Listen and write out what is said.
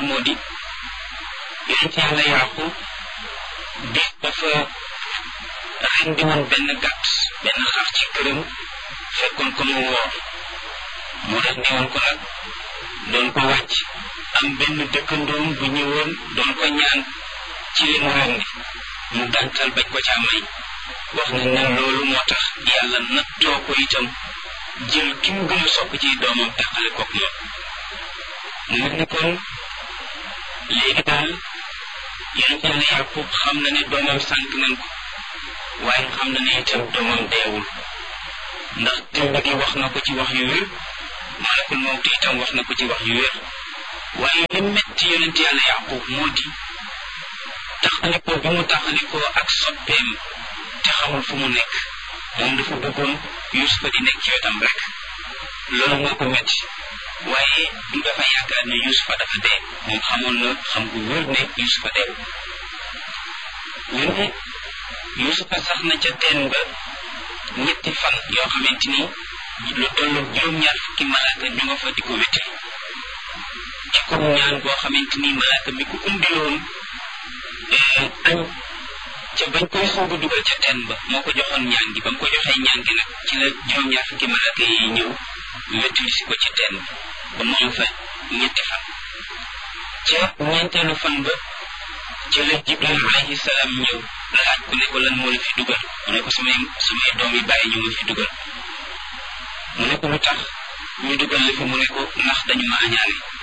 moo di yonent yàlla yaqub bis dafa rendi woon benn gàtt benn xar ci këram fekkoon ko mu woor mu rendi woon ko nag doon ko wàcc am benn dëkkandoom bu ñëwoon doon ko ñaan ci li mu rendi mu gàntal bañ ko caa may wax nañ ne loolu moo tax yàlla nattoo ko itam jël ki mu gën a sopp ci doomam teqale koog moom mu mel ni kon léegi daal yonent yàlla yàqub xam na ne doomam sànq nañ ko waaye xam na ne itam doomam deewul ndax tëmb gi wax na ko ci wax yu wér malakul mawti itam wax na ko ci wax yu wér waaye li metti yonent yàlla yàqub moo di taxalikoo bi mu taxalikoo ak soppeem te xamul fu mu nekk moom dafa bëggoon yusufa di nekk ci wetam rek loolu moo ko metti waaye du dafa yaakaar ne yusufa dafa dee moom xamoon na xam gu wér ne yusufa dee ñu ne yusufa sax na ca teen ba ñetti fan yoo xamante ni lu tollu juróom-ñaar fukki malaaka ñu nga fa di ko wéte ci kaw ñaan boo xamante ni malaaka mi ko umbiloon añ ca bañ koy soog a dugal ca teen ba moo ko joxoon ñaan gi ba mu ko joxee ñaan gi nag ci la juróom-ñaar fukki malaaka yi ñëw wettali si ko ci teen ba mu am fa ñetti fan ca ñeenteelu fan ba ci la jibril alayhi salaam ñëw laaj ko ne ko lan moo la fi dugal mu ne ko samay samay doom yi bàyyi ñu ma fi dugal mu ne ko lu tax ñu dugal la fi mu ne ko ndax dañu ma añaane